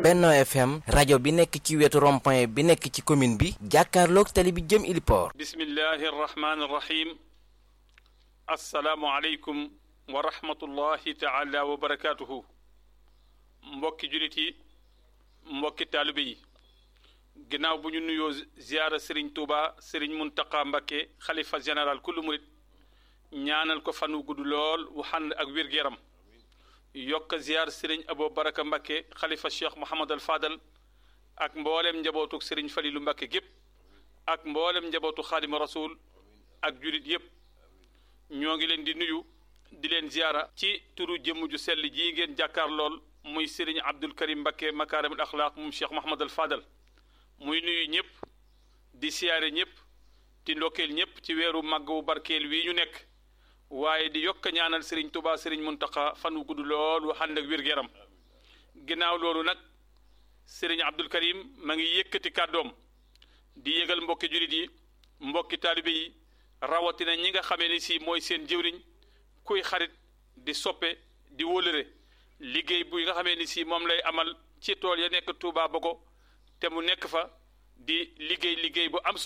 Benno FM rajo bi nekk ci wetu rond-point bi nekk ci commune bi jàkkaarloog tali bi jëm Iliport. bismillahi arrahmani irrahim assalaamu aleykum wa rahmatullahi taala wa barakatuhu mbokki julit yi mbokki taalibe yi ginnaaw bu ñu nuyoo ziyaara sëriñ tuuba sëriñ muntaqa mbakke xalifa général kullu murit ñaanal ko fan wu gudd lool wu xànd ak wér-gu-yaram yokk ziyaar sëriñ abo baraka mbakke xalifa cheikh mohamad al fadal ak mboolem njabootu sëriñ falilu mbakke gépp ak mboolem njabootu xaadima rasul ak julit yépp ñoo ngi leen di nuyu di leen ziyaara ci turu jëmm ju sell jii ngeen jàkkaar lool muy sëriñ abdul karim mbakke makaarimul axlaaq moom cheikh mohamad al fadal muy nuyu ñëpp di siyaare ñëpp di ndokkeel ñëpp ci weeru màgg wu barkeel wii ñu nekk waaye di yokk ñaanal sëriñ tubaa sëriñ muntaqa fan wu gudd lool wu ànd ak wér-gu-yaram ginnaaw loolu nag sëriñ abdul karim ma ngi yëkkati kàddoom di yëgal mbokki julit yi mbokki taalibe yi rawatina ñi nga xamee ni si mooy seen jëwriñ kuy xarit di soppe di wólëre liggéey bu nga xamee ni si moom lay amal ci tool ya nekk Touba Bogo te mu nekk fa di liggéey liggéey bu am solo